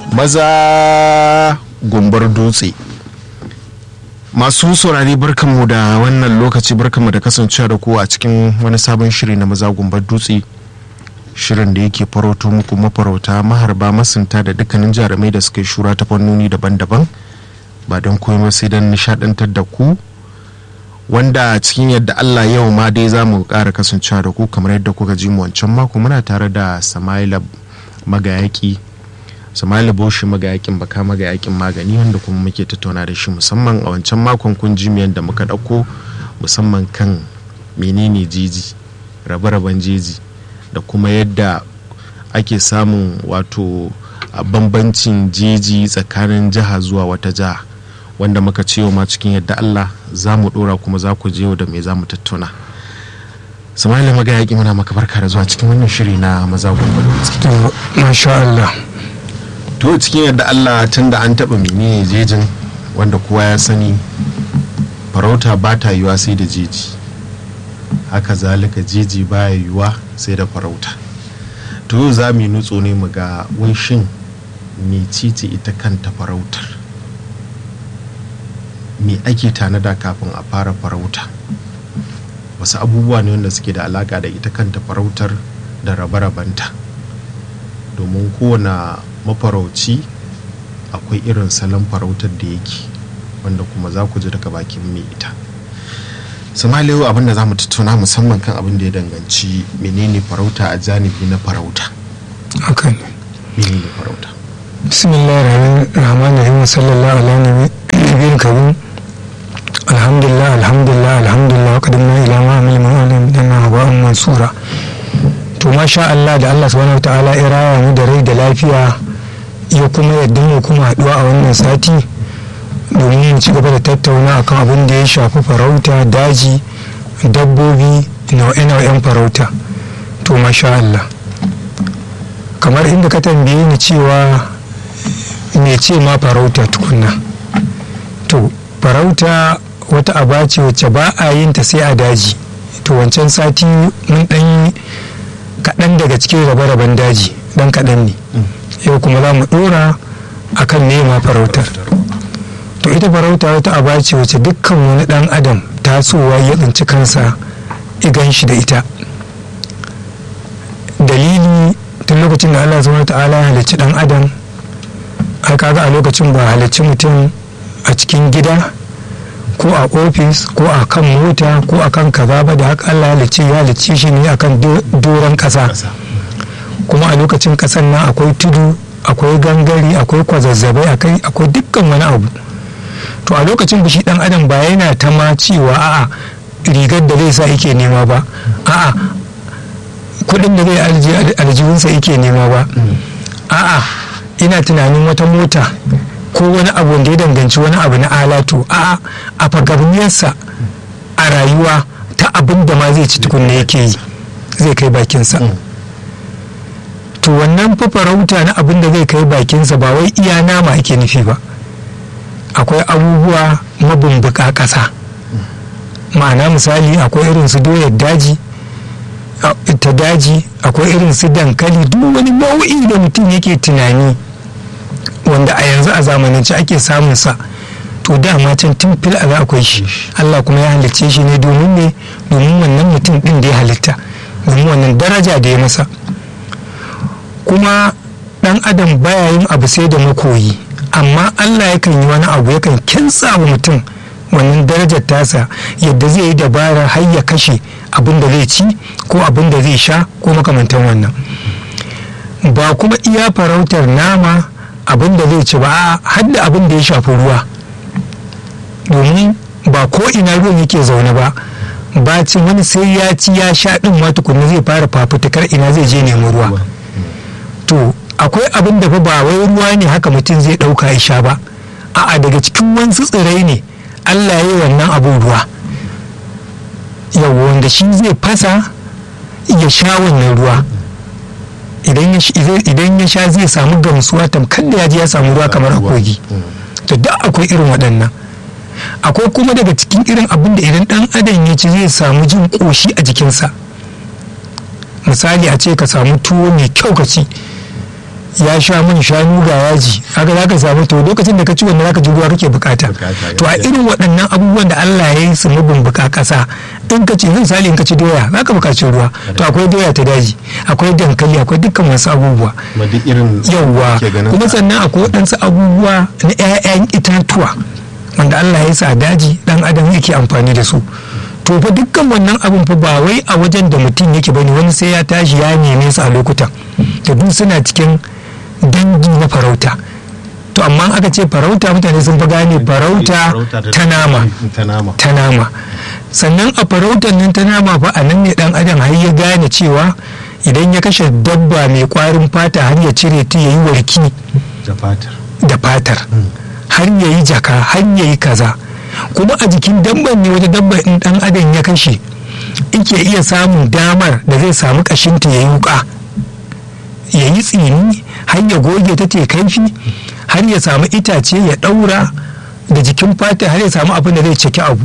maza gumbar dutse masu saurari barkanmu da wannan lokaci barkanmu da kasancewa da ku a cikin wani sabon shiri na maza gumbar dutse shirin da yake farauto muku mafarauta maharba masunta da dukkanin jarumai da suka yi shura ta fannoni daban-daban ba don komai sai don nishadantar da ku wanda cikin yadda allah yau ma dai za mu ƙara kasancewa da ku kamar yadda kuka ji mu wancan mako muna tare da samaila magayaki samali boshi magayakin baka magayakin magani wanda kuma muke tattauna da shi musamman a wancan makon kun ji da muka dauko musamman kan menene jeji rabe-raben jeji da kuma yadda ake samun wato bambancin jeji tsakanin jiha zuwa wata jiha wanda muka ce ma cikin yadda allah za mu dora kuma za ku je da me za mu tattauna samali magayaki muna maka barka da zuwa cikin wannan shiri na maza gwamnati masha allah to cikin yadda allah tun da an taɓa menene jejin wanda kowa ya sani farauta ba ta yiwa sai da jeji haka zalika jeji baya yiwa sai da farauta to za mu yi nutso ne mu ga shin mecece ita kanta farautar me ake tanada kafin a fara farauta wasu abubuwa ne wanda suke da alaka da ita kanta farautar da rabe-rabenta domin kowane mafarauci akwai irin salon farautar da yake wanda kuma za ku ji daga bakin mai ita samaliyu abin da za mu tattauna musamman kan abin da ya danganci menene farauta a janibi na farauta hakan menene farauta bismillah rahman rahim sallallahu alaihi nabiyyin karim alhamdulillah alhamdulillah alhamdulillah qadamna ila ma amil ma'alim dana haba'an mansura to masha Allah da Allah subhanahu wataala ya raya mu da rai da lafiya ya kuma yadda mu kuma haɗuwa a wannan sati domin mu ci gaba da tattauna akan abin da ya shafi farauta daji dabbobi nau'e-nau'en farauta to masha Allah kamar inda ka tambaye ni cewa me ce ma farauta tukunna to farauta wata aba ce wacce ba a yin ta sai a daji to wancan sati mun ɗan kaɗan daga cikin rabe-raben daji ɗan kaɗan ne yau kuma za mu ɗora a kan nema farautar to ita farauta wata aba ce wacce dukkan wani ɗan adam tasowa ya tsinci kansa igan shi da ita dalili tun lokacin da allah zuwa ta'ala ya halicci ɗan adam ai kaga a lokacin ba halicci mutum a cikin gida ko a ofis ko a kan mota ko a kan kaza ba da haka allah ya halicci ya halicci shi ne akan doron ƙasa kuma a lokacin kasan nan akwai tudu akwai gangare akwai kwazazzabai akwai dukkan wani abu to a lokacin shi dan adam ba yana ta ma cewa a'a rigar da zai sa yake nema ba a'a kudin da zai aljihunsa yake nema ba a'a ina tunanin wata mota ko wani abu wanda ya danganci wani abu na alatu a'a a fagabniyarsa a rayuwa ta abin da ma zai ci tukunna yake yi zai kai bakinsa to wannan farauta na abin da zai kai bakinsa ba wai iya nama ake nufi ba akwai abubuwa mabumbuka ƙasa ma'ana misali akwai irin su doyar daji ta daji akwai irin su dankali duk wani nau'i da mutum yake tunani wanda a yanzu a zamanance ake samun sa to dama can tun fil a akwai shi Allah kuma ya halicce shi ne domin ne domin wannan mutum din da ya halitta domin wannan daraja da ya masa kuma dan adam baya yin abu sai da makoyi amma allah yakan yi wani abu yakan kinsa wa mutum wannan darajar tasa yadda zai yi dabarar har ya kashe abin da zai ci ko abin da zai sha ko makamantan wannan ba kuma iya farautar nama abin da zai ci ba har da abin da ya shafi ruwa domin ba ko ina ruwan yake zaune ba bacin wani sai ya ci ya sha din ma tukunna zai fara fafutukar ina zai je nemi ruwa to akwai abin da ba wai ruwa ne haka mutum zai ɗauka ya sha ba a'a daga cikin wasu tsirai ne allah ya yi wannan abin ruwa yau wanda shi zai fasa ya sha wannan ruwa idan ya sha zai samu gamsuwa tamkar da ya ji ya samu ruwa kamar a kogi to duk akwai irin waɗannan akwai kuma daga cikin irin abin da idan ɗan adam ya ci zai samu jin ƙoshi a jikinsa misali a ce ka samu tuwo mai kyau ka ci ya sha mun shanu ga yaji haka za ka samu to lokacin da ka ci wannan za ka ji ruwa kake bukata to a irin waɗannan abubuwan da Allah ya yi su mabumbuka ƙasa in ka ci misali in ka ci doya za ka buƙaci ruwa to akwai doya ta daji akwai dankali akwai dukkan wasu abubuwa yawwa kuma sannan akwai waɗansu abubuwa na 'ya'yan itatuwa wanda Allah ya sa daji dan adam yake amfani da su to fa dukkan wannan abin fa ba wai a wajen da mutum yake bane wani sai ya tashi ya neme su a lokutan da duk suna cikin dangi na farauta to amma aka ce farauta mutane sun fi gane farauta ta nama ta nama sannan a farautar nan ta nama fa a nan ne dan adam har ya gane cewa idan ya kashe dabba mai kwarin fata har ya cire ta yayi warki da fatar har ya yi jaka har ya yi kaza kuma a jikin dabban ne wata dabba in dan adam ya kashe ike iya samun damar da zai samu kashinta ya yi wuka ya yi tsini har ya goge ta kaifi har ya samu itace ya daura da jikin fata har ya samu abin da zai ciki abu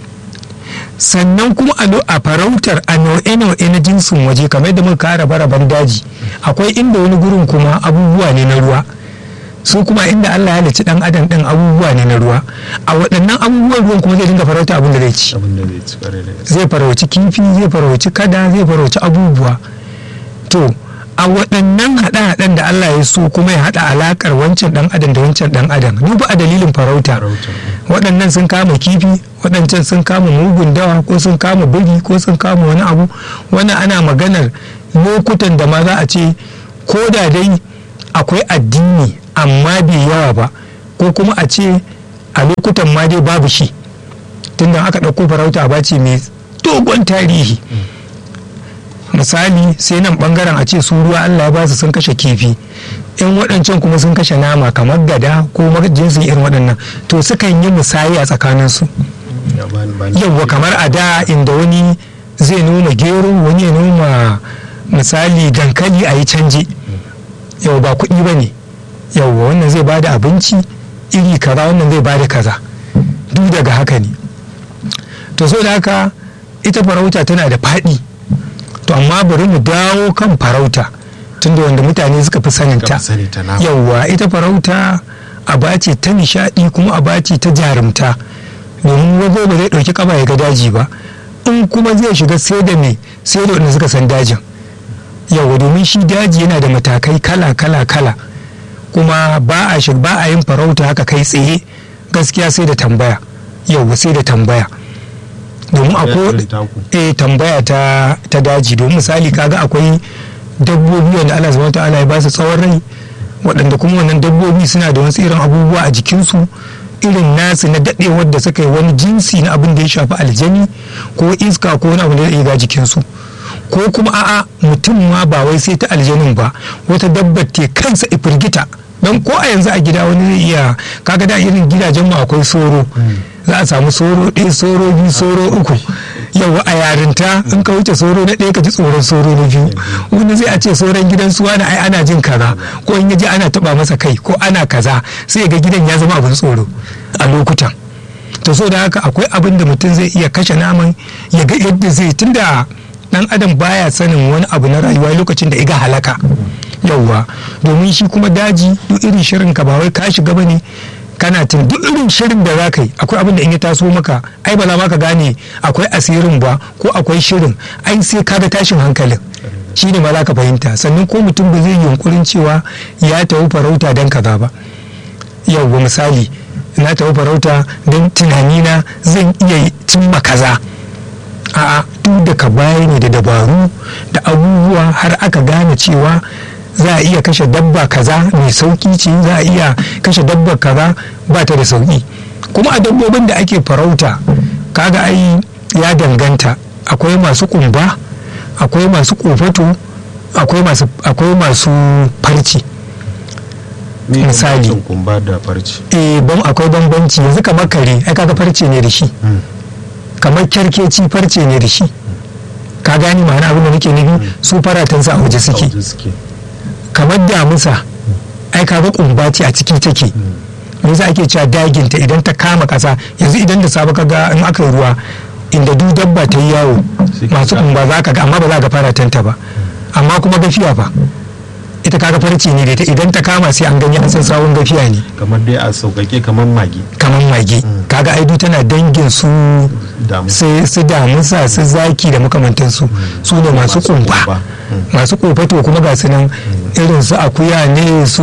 sannan kuma a farautar a nau'e-nau'e na jinsin waje kamar da muka kara baraban daji akwai inda wani gurin kuma abubuwa ne na ruwa su kuma inda Allah ya halicci dan adam din abubuwa ne na ruwa a waɗannan abubuwan ruwan kuma zai dinga farauta abin da zai ci zai farauci kifi zai farauci kada zai farauci abubuwa to a waɗannan haɗe-haɗen da Allah ya so kuma ya haɗa alaƙar wancan ɗan adam da wancan ɗan adam duba a dalilin farauta waɗannan sun kama kifi waɗancan sun kama mugun dawa ko sun kama biri ko sun kama wani abu wani ana maganar lokutan da ma za a ce ko da dai akwai addini amma bai yawa ba ko kuma a ce a lokutan ma dai babu shi tunda aka ɗauko farauta ba ce mai dogon tarihi misali sai nan bangaren a ce su ruwa allah ya ba su sun kashe kifi in waɗancan kuma sun kashe nama kamar gada ko jinsin irin waɗannan to sukan yi musayi a tsakaninsu yawwa kamar a da inda wani zai noma gero wani ya noma misali dankali a yi canji yau ba kuɗi ba ne yauwa wannan zai bada abinci iri kaza wannan zai bada kaza duk daga haka ne to so da haka ita farauta tana da faɗi to amma bari mu dawo kan farauta tunda wanda mutane suka fi saninta yauwa ita farauta aba ce ta nishaɗi kuma aba ce ta jarumta domin wago ba zai ɗauki kaba ya ga daji ba in kuma zai shiga sai da me sai da wanda suka san dajin yauwa domin shi daji yana da matakai kala kala kala kuma ba a ba a yin farauta haka kai tsaye gaskiya sai da tambaya yau sai da tambaya domin akwai eh tambaya ta ta daji domin misali kaga akwai dabbobi wanda Allah subhanahu ta'ala ya ba su tsawon rai waɗanda kuma wannan dabbobi suna da wasu irin abubuwa a jikinsu irin nasu na daɗewar da suka yi wani jinsi na abin da ya shafi aljani ko iska ko wani abu da ya ga jikinsu ko kuma a'a mutum ma ba wai sai ta aljanin ba wata dabbar te kansa ifirgita don ko a yanzu a gida wani zai iya kaga da irin gidajen mu akwai soro za a samu soro ɗaya soro biyu soro uku yau a yarinta in ka wuce soro na ɗaya ka ji tsoron soro na biyu wani zai a ce soron gidan suwa na ai ana jin kaza ko in yaji ana taba masa kai ko ana kaza sai ga gidan ya zama abin tsoro a lokutan to so da haka akwai abin da mutum zai iya kashe naman ya ga yadda zai tunda dan adam baya sanin wani abu na rayuwa lokacin da iga halaka yauwa domin shi kuma daji duk irin shirin ka ba wai ka shiga bane kana tun duk irin shirin da zaka yi akwai abin da in ya taso maka ai ba za ma ka gane akwai asirin ba ko akwai shirin ai sai ka ga tashin hankalin shi ne ma za ka fahimta sannan ko mutum ba zai yi yunkurin cewa ya tafi farauta don kaza ba yauwa misali na tafi farauta don tunanina zan iya cimma kaza a'a duk da ka baya ne da dabaru da abubuwa har aka gane cewa za a iya kashe dabba kaza mai sauki ce za a iya kashe dabba kaza ba ta da sauki kuma a dabbobin da ake farauta kaga ai ya danganta akwai masu kumba akwai masu kofato akwai masu akwai masu farci misali kumba da farci eh ban akwai bambanci yanzu kamar kare ai kaga farce ne da shi kamar kyarkeci farce ne da shi ka gani ma'ana abin da nake nufi su faratansa a waje suke kamar damusa ai kaga kumba ce a ciki take me yasa ake cewa daginta idan ta kama kasa yanzu idan da sabu kaga in aka yi ruwa inda duk dabba ta yi yawo masu kumba za ka ga amma ba za ka faratanta ba amma kuma gafiya fa ita kaga farce ne da ita idan ta kama sai an gani an san sawun gafiya ne kamar dai a sauƙaƙe kamar magi kamar mage kaga aidu tana dangin su Damu. sai su damusa su zaki da makamantansu su ne masu Masu kumba kumba. masu kofato kuma ga su nan irin su akuya ne su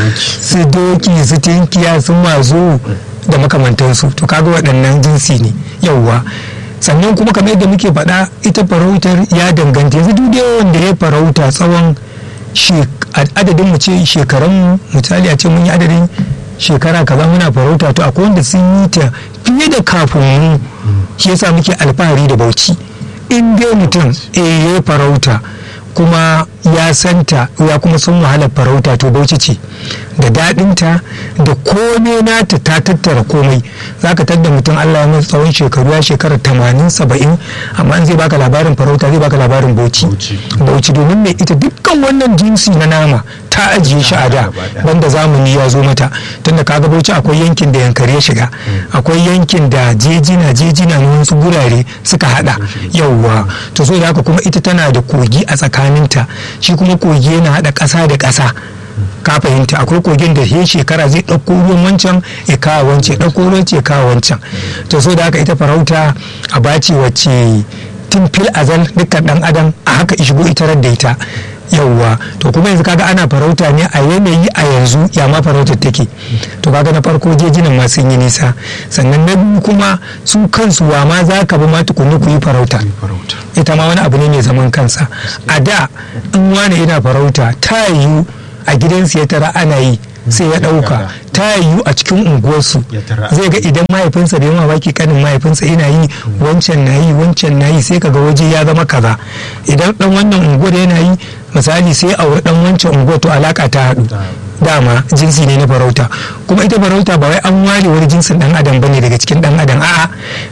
su doki su tinkiya su mazo da makamantansu to kaga waɗannan jinsi ne yauwa sannan kuma kamar yadda muke faɗa ita farautar ya danganta yanzu duk da wanda ya farauta tsawon shek- adadin mu ce shekarun misali a ce mun yi adadin shekara kaza muna farauta to akwai wanda sun yi ta fiye da kafin mu shi yasa muke alfahari da bauchi in dai mutum eh ya farauta kuma ya santa ya kuma sun wahalar farauta to bauchi ce da daɗinta da komai nata ta tattara komai za ka tadda mutum allah ya masa tsawon shekaru ya shekara tamanin saba'in amma in zai baka labarin farauta zai baka labarin bauchi Bauchi. bauchi domin mai ita dukkan wannan jinsi na nama ta ajiye shi a da gaba ɗaya. wanda zamani ya zo mata tunda kaga bauchi akwai yankin da yankari ya shiga akwai yankin da jejina jejina na wasu gurare suka hada yauwa to so da haka kuma ita tana da kogi a tsakaninta shi kuma kogi yana hada ƙasa da ƙasa ka fahimta akwai kogin da he shekara zai ɗauko ruwan wancan ya kawo wancan ya ɗauko ruwan ya kawo wancan to so da haka ita farauta a bace wacce tun fil azal dukkan ɗan adam a haka ishigo ita da ita yauwa to kuma yanzu kaga ana farauta ne a yanayi a yanzu ya ma farautar take to kaga na farko jejinan ma sun yi nisa sannan na biyu kuma su kansu wa ma za ka bi ma tukunni ku yi farauta farauta ita ma wani abu ne mai zaman kansa a da in wani yana farauta ta yiwu a gidansu ya tara ana yi sai ya ɗauka ta yiwu a cikin unguwarsu Ya tara. zai ga idan mahaifinsa bai mamaki kanin mahaifinsa yana yi wancan na yi wancan na yi sai kaga waje ya zama kaza idan dan wannan unguwar yana yi misali sai aure dan wancan unguwar to alaka ta haɗu dama jinsi ne na farauta kuma ita farauta ba wai an ware wani jinsin dan adam bane daga cikin dan adam a'a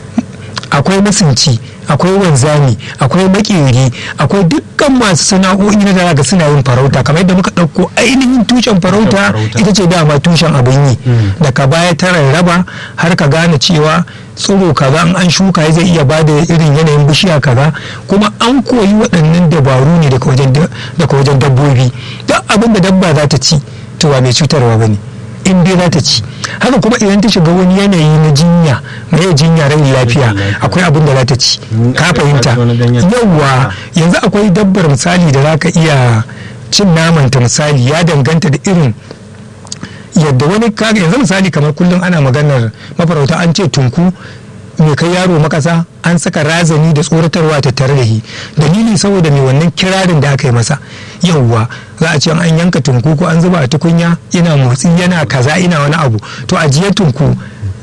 akwai masunci akwai wanzami akwai makeri akwai dukkan masu sana'o'i na daga suna yin farauta kamar yadda muka ɗauko ainihin tushen farauta farauta. ita ce dama tushen abin yi daga baya ta rarraba har ka gane cewa tsiro kaza in an shuka zai iya bada irin yanayin bishiya kaza kuma an koyi waɗannan dabaru ne daga wajen da- daga wajen dabbobi duk abin da dabba za ta ci to ba mai cutarwa ba ne in dai za ta ci haka kuma idan ta shiga wani yanayi na jinya mai jinya rai lafiya lafiya. akwai abin da za ta ci Mm, ka akwai fahimta wani ganyen. yawwa yanzu akwai dabbar misali da za ka iya cin namanta misali ya danganta da irin yadda wani kaga yanzu misali kamar kullum ana maganar mafarauta an ce tunku mai kai yaro makasa an saka razani da tsoratarwa tattare da shi dalili saboda mai wannan kirarin da aka yi masa yauwa za a ce an yanka tunku ko an zuba a tukunya yana motsi yana kaza ina wani abu to ajiye tunku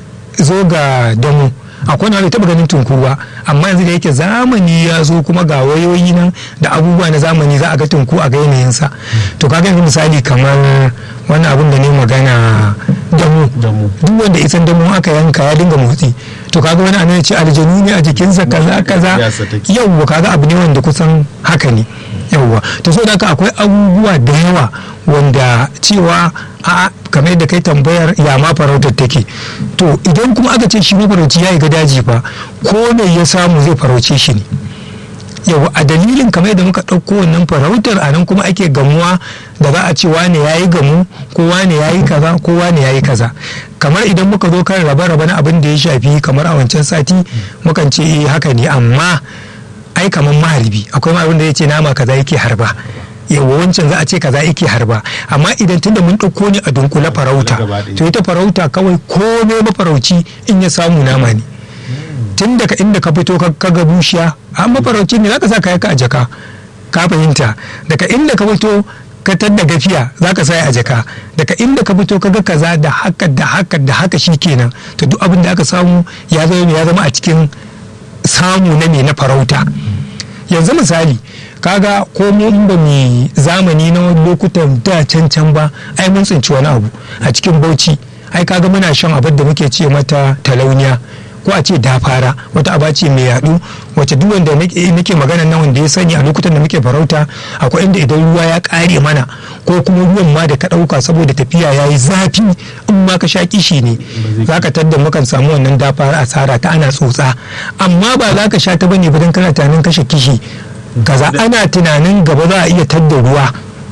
zo ga damu akwai wani taba ganin tunku ba amma yanzu da yake zamani ya zo kuma ga wayoyi nan da abubuwa na zamani za a ga tunku a ga yanayinsa to kaga yanzu misali kamar wani abun da ne magana damu Damu. duk wanda isan damu aka yanka ya dinga motsi to kaga wani anan ya ce aljanu ne a jikinsa kaza kaza Yasa take. yawwa kaga abu ne wanda kusan haka ne yawwa to so da haka akwai abubuwa da yawa wanda cewa a kamar yadda kai tambayar ya ma farautar take to idan kuma aka ce shi mafarauci ya yi ga daji fa ko me ya samu zai farauce shi ne yau a dalilin kamar yadda muka ɗauko wannan farautar a nan kuma ake gamuwa da za a ce wane ya yi gamu ko wane ya yi kaza ko wane ya yi kaza kamar idan muka zo kan rabe-rabe na abin da ya shafi kamar a wancan sati mukan ce eh haka ne amma ai kamar maharbi akwai ma abin da ya ce nama kaza yake harba yawa wancan za a ce kaza yake harba amma idan tunda mun ɗauko ne a dunkule farauta Gaba ɗaya. to ita farauta kawai komai mafarauci in ya samu nama ne tun daga inda ka fito ka ka ga bushiya an mafarauci ne zaka sa kayan ka a jaka ka fahimta daga inda ka fito ka tadda gafiya zaka sa a jaka daga inda ka fito ka ga kaza da haka da haka da haka shikenan to duk abin da aka samu ya zama ya zama a cikin samu na me na farauta yanzu misali kaga ko mu in ba mu zamani na wani lokutan da can can ba ai mun tsinci wani abu a cikin bauchi ai kaga muna shan abin da muke ce mata talauniya ko a ce dafara wata aba ce mai yadu wacce duk wanda nake nake magana nan wanda ya sani a lokutan da muke farauta akwai inda idan ruwa ya kare mana ko kuma ruwan ma da ka dauka saboda tafiya yayi zafi in ma ka sha kishi ne zaka tadda mukan samu wannan dafara asara ta ana tsotsa amma ba za ka sha ta bane ba dan kana tunanin kashe kishi kaza ana tunanin gaba za a iya tadda ruwa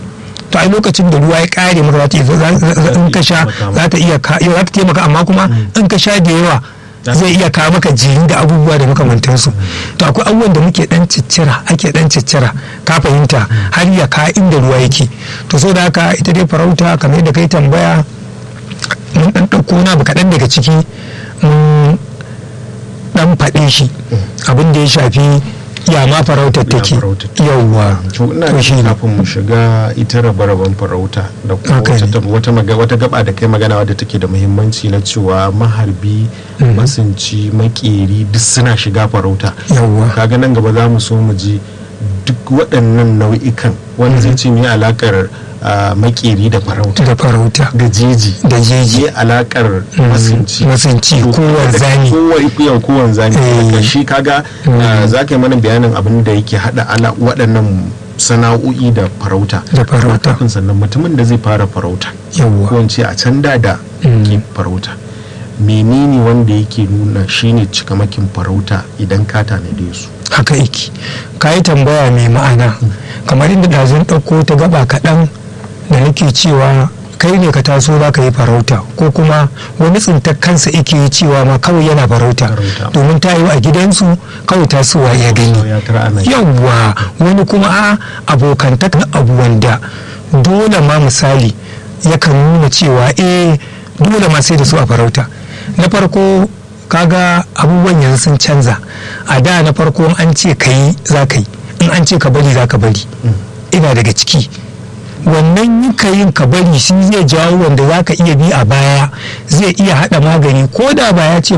to ai lokacin da ruwa ya kare maka za ta iya- za- za- in ka sha za ta iya ka- za ta taimaka amma kuma in ka sha da yawa zai iya kawo maka jiri da abubuwa da makamantansu to akwai abubuwan da muke dan ciccira ake dan ciccira ka fahimta har ya ka inda ruwa yake to so da haka ita dai farauta kamar yadda kai tambaya mun dan ɗauko na abu kaɗan daga ciki mun dan faɗe shi abin da ya shafi ya ma farautar Ya take farautar take. yawwa to ina to da shi ne kafin mu shiga ita rabe-raben farauta da kuma Haka wata, ne. tab- wata, maga- wata gaba da kai magana wadda take da muhimmanci na cewa maharbi masunci makeri duk suna shiga farauta yawwa kaga nan gaba za mu so mu ji duk waɗannan nau'ikan wanda zai ce me alakar ah, makeri da farauta da farauta da jeji da jeji me alakar masunci masunci ko wanzami kowa kowan zani Eh. shi kaga Mm. ah, za ka yi mana bayanin abin da yake hada ala waɗannan sana'o'i da farauta Da farauta. kafin sannan mutumin da zai fara farauta ko yawwa in ce a can da da Mm. ke farauta menene wanda yake nuna shine cikamakin farauta idan ka tanade su haka yake ka yi tambaya mai ma'ana kamar inda ɗazun ɗauko ta gaba kaɗan da nake cewa kai ne ka taso za ka yi farauta ko kuma wani tsintar kansa yake yi cewa ma kawai yana farauta Farauta. domin ta yi a gidansu kawai tasowa ya gani ya tara ana yi. yawwa wani kuma a abokantaka na abu wanda dole ma misali yakan nuna cewa eh dole ma sai da su a farauta na farko kaga abubuwan yanzu sun canza a da na farko in an ce ka yi za ka yi in an ce ka bari za ka bari ina daga ciki wannan yin ka yin ka bari shi zai jawo wanda za ka iya bi a baya zai iya haɗa magani ko da ba ya ce